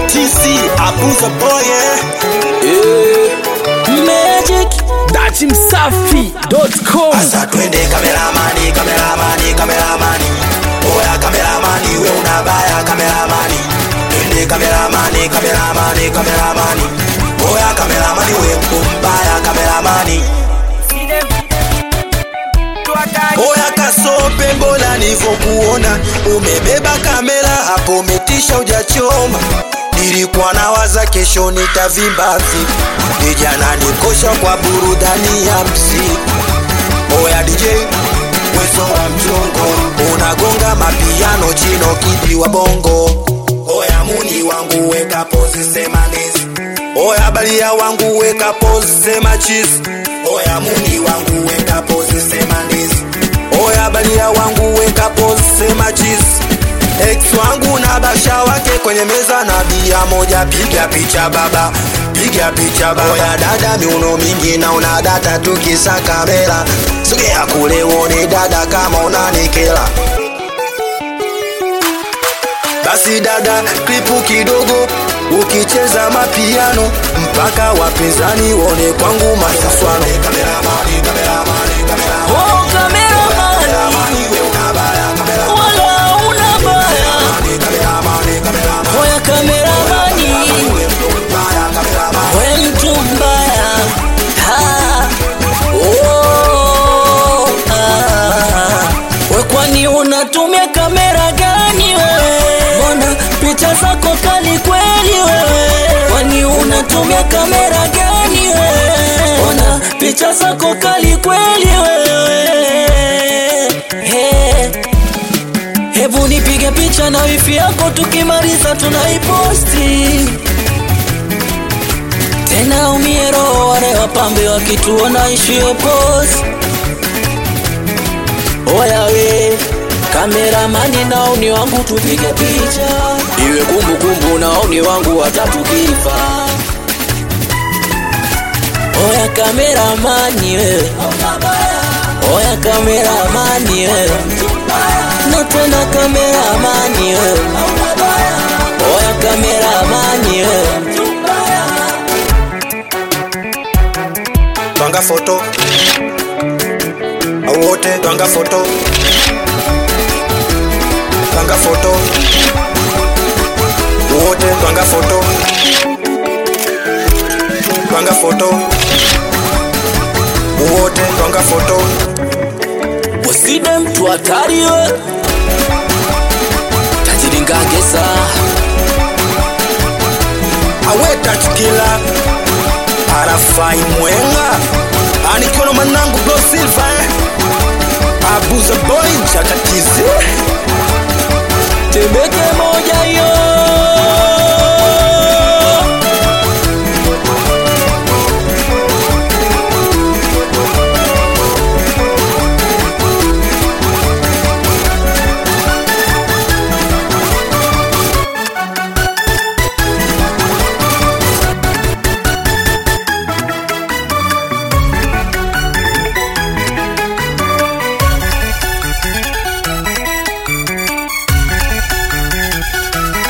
TC Abuza boy eh? Magic Dati Msafi.com Asa twende kameramani, kameramani, kameramani. Oya kameramani, we unabaya kameramani. Twende kameramani, kameramani, kameramani. Oya kameramani, we mbaya kameramani. Oya kasope, mbona nivyokuona umebeba kamera hapo, umetisha ujachoma. Nilikuwa nawaza kesho nitavimba vipi, vijana nikosha kwa burudani ya mziki. Oya DJ wezo wa mchongo unagonga mapiano chino kidi wa bongo. Oya muni wangu weka pose sema nezi. Oya balia wangu weka pose sema cheese. Oya muni wangu weka pose sema nezi. Oya balia wangu weka pose sema cheese. Ex wangu na basha wake kwenye meza na bia moja, piga picha baba, piga picha baba. Oya dada, miuno mingi na una data, tukisa kamera, sogea kule uone dada kama unanikela. Basi dada, klipu kidogo, ukicheza mapiano mpaka wapinzani wone kwangu masaswano. Kameramani, kameramani, kameramani, Oh kameramani kameramani, we unabaya, kameramani, Wala una baya kameramani, kameramani. Oya kameramani We mtu mbaya Ha. Oh, ah. We kwani unatumia kamera gani wewe? Mbona picha zako kali kweli wewe? Kwani unatumia kamera gani wewe? Mbona picha zako kali kweli wewe? Hey. Hebu nipige picha na wifi yako, tukimaliza tunaiposti tena. Umie roho wale wapambe wakituona ishio post. Oya we kameramani, naoni wangu tupige picha iwe kumbukumbu, naoni wangu watatukifa. Oya kameramani wewe, oya kameramani wewe na tena kameramani wewe, oya kameramani wewe, Twanga foto wote, twanga foto, twanga foto wote, twanga foto, twanga foto wote, twanga foto. uside mtu hatari we tajiringagesa aweta chikila arafai mwenga anikiona manangu bro silva eh? abuza boy chakatizi tembeke moja yo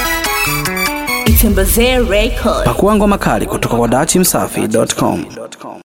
Itembezee Record. Pakua ngoma kali kutoka kwa dachimsafi.com.